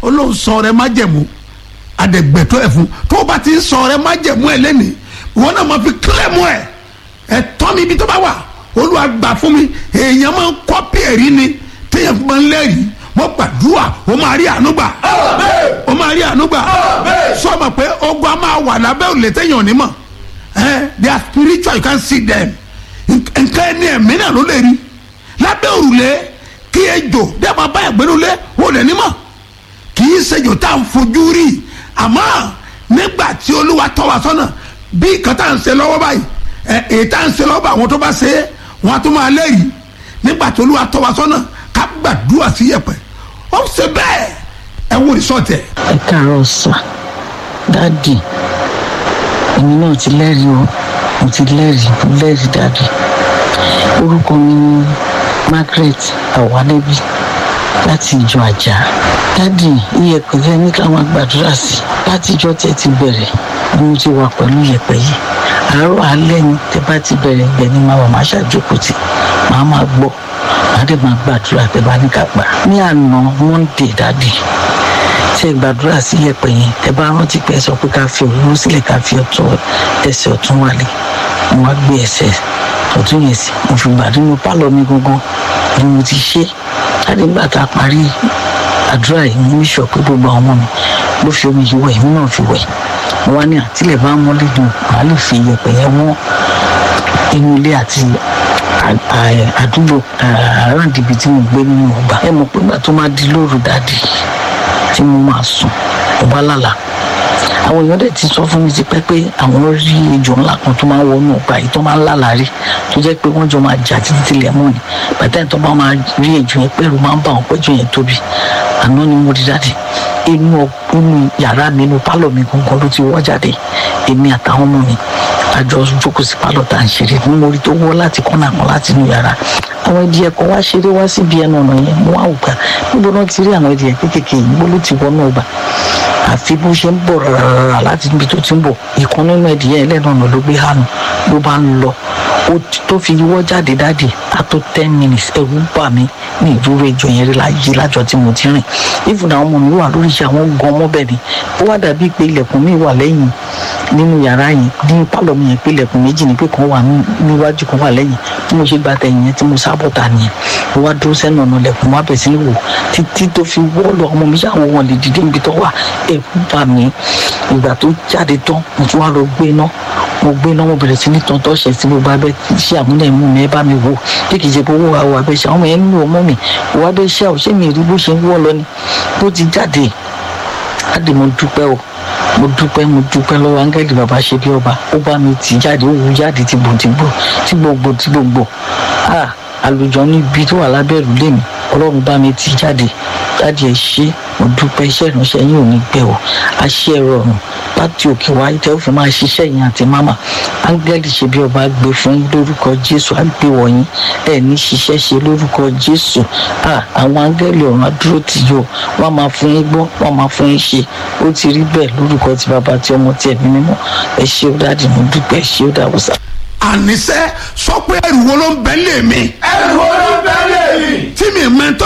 olóhùn sọ ọrẹ májẹ̀mú adẹ̀gbẹ̀tọ́ ẹ̀ fún tó o bá ti ń sọ ọrẹ májẹ̀mú ẹ̀ lẹ́nìí ìwọ náà máa fi kílẹ̀mù ẹ̀ ẹ̀ tọ́ mi ibi tó bá wà olúwa gbà fún mi èèyàn máa ń kọ́pì ẹ̀rí ni téèyàn fi máa ń lẹ́rìí mo gbàdúrà o máa rí àánú gbà o máa rí àánú gbà sọ ma pé ogun a máa wà lábẹ́ òrùlé téèyàn ò ní mọ̀ ẹ́ they are spiritual you can see them nǹkan ẹni ẹ̀mí náà ló lè rí lábẹ́ òrùlé kí ejò dẹ́ máa bá ẹ̀gbẹ́nu lé o lè ní mọ̀ kì í ṣèjò tá à ń fojú rí àmọ́ nígbà tí olúwa tọ́ wa sọ́nà bí nǹkan tá à ń ṣe lọ́wọ́ báyìí ẹ̀ èyí tá à ń ṣe lọ́wọ́ bá àwọn tó bá ṣe é wọn á tún máa lẹ́yìn nígbà tí olúwa tọ́ wa sọ́nà ká gbàdúrà sí yẹ̀pẹ̀ ó ṣe bẹ́ẹ̀ ẹ wo ìsọ̀tẹ̀. ẹ káàárọ̀ sà dáàdì èmi náà ti lẹ́rìí o mo ti lẹ́rìí mo lẹ́rìí dáàdì orúkọ mi ni Margaret Awalebi láti ìjọ àjà dáàdì iyẹ̀pẹ̀ fẹ́ ní ká máa gbàdúrà sí láti ìjọ tẹ́ ti bẹ̀rẹ̀ ni mo ti wà pẹ̀lú iyẹ̀pẹ̀ yìí àárọ̀ alẹ́ ni tẹ́ bá ti bẹ̀rẹ̀ ibẹ̀ ni màá wà máa ṣàjókòó tì màá máa gbọ́ màá dẹ̀ máa gbàdúrà tẹ́ bá ní ká gbà ní àná Monday dáàdì tí ẹ gbàdúrà sí iyẹ̀pẹ̀ yẹn tẹ́ bá rántí pé ẹ sọ pé ká fi òróró sílẹ̀ ká fi ọ̀tún ẹsẹ̀ ọ̀tún wálé mo wá gbé ẹsẹ̀ ọ̀tún yẹn sí mo fi gbà nínú pálọ̀ mi gangan ni mo ti ṣe láti nígbà tá a parí àdúrà yìí mo ní sọ pé gbogbo àwọn ọmọ mi ló fi omi yìí wẹ̀ èmi náà fi wẹ̀ mo wá ní àtìlẹ̀ bá mọ́lẹ̀ dùn màá lè fi iyẹ̀pẹ̀ yẹn wọ́n inú ilé àti àdúgbò àràǹdìbì tí mo gbé nínú ọgbà ẹ mọ̀ pé gbà tó máa di lóru dáàdì tí mo máa sùn mo bá lálàá àwọn èèyàn dẹ̀ ti sọ fún mi ti pẹ́ pé àwọn rí ejò ńlá kan tó máa ń wọnú ọgbà yìí tó máa ń lálàá rí tó jẹ́ pé wọ́n jọ máa jà títí tilẹ̀ mọ́ ni bàtà ìtọ́ bá máa rí ejò yẹn pẹ̀lú máa ń bá wọn pẹ́jọ yẹn tóbi àná ni mo rí jáde inú inú yàrá mi inú pálọ̀ mi gangan ló ti wọ́ jáde èmi àtàwọn ọmọ mi àjọ jókòó sí pálọ̀ tá à ń ṣeré ní mo rí tó wọ́ láti kọ́nà kan láti inú yàrá àwọn ẹdìyẹ kan wá ṣeré wá síbi ẹnu ọ̀nà yẹn mo wá ògbà níbo náà ti rí àwọn ẹdìyẹ kéékèèké yìí níbo ló ti wọnú ọgbà àfi bó ṣe ń bọ̀ rárá láti níbi tó ti ń bọ̀ ìkan nínú ẹdìyẹ ẹlẹ́nu ọ̀nà ló gbé hànú ló bá ń lọ ó tó fi yíwọ́ jáde dáàdì á tó ten minutes ẹ̀rù bà mí ní ìdúró ìjọ yẹn rí láyé lájọ tí mo ti rìn ìfúnà àwọn ọmọ mi wà lórí iṣẹ́ àwọn gan ọmọ bẹ́ẹ̀ ni ó wá dàbí pé ilẹ̀kùn mi wà lẹ́yìn nínú yàrá yẹn ní pálọ̀ mi yẹn pé ilẹ̀kùn méjì ni pé kan wà níwájú kan wà lẹ́yìn tí mo ṣe gba tẹ̀yìn yẹn tí mo sábọ̀ ta nìyẹn mo wá dúró sẹ́nu ọ̀nà ilẹ̀kùn wá bẹ̀ sí ní wò títí tó fi wọ́ọ̀lù ọmọ mi ṣàwọ̀ wọn lè dìde níbi tó wà ẹ̀rù bà mí ìgbà tó jáde tán mo tún wá lọ gbé iná mo gbé iná mo bẹ̀rẹ̀ sí ní tọ́ntọ́ ṣẹ̀ sí gbogbo abẹ́ ṣé àmúlẹ̀ mú mi ẹ bá mi wò bí kì í ṣe owó àwọ̀ abẹ́ ṣe àwọn ọmọ yẹn ń lò ọmọ mi òwò abẹ́ ṣe àwọn ṣé mi rí bó ṣe ń wọ́ lọ ni bó ti jáde láti mo dúpẹ́ o mo dúpẹ́ mo dúpẹ́ lọ́wọ́ áńgẹ́lì bàbá ṣe bí ọba ó bá mi tì jáde ó wú jáde ti gbò ti gbò tí gbogbo tí gbogbo ah àlùjọ níbi tó wà lábẹ́ ìrùlé mi ọlọ́run bá mi tì jáde jáde ẹ ṣe mo dúpẹ́ iṣẹ́ ìránṣẹ́ yín ò ní gbẹ o àṣẹ rọrùn láti òkè wáyé tẹ́ ó fi máa ṣiṣẹ́ yín àti máma áńgẹ́lì ṣe bí ọba gbé fún yín lórúkọ jésù àgbé wọ̀nyí ẹ̀ ní ṣiṣẹ́ ṣe lórúkọ jésù àwọn áńgẹ́lì ọ̀run adúró tì yó wọ́n máa fún yín gbọ́ wọ́n máa fún yín ṣe ó ti rí bẹ́ẹ̀ lórúkọ ti bàbá ti ọmọ ti ẹ̀mí mímọ́ ẹ ṣé ó dáàdì mo dúpẹ́ ẹ ṣé ó dàbọ̀sà. àníṣe sọ pé ẹrù wo ló ń bẹ lé mi. ẹrù wo ló ń bẹ lé mi. tí mi mẹ́tọ́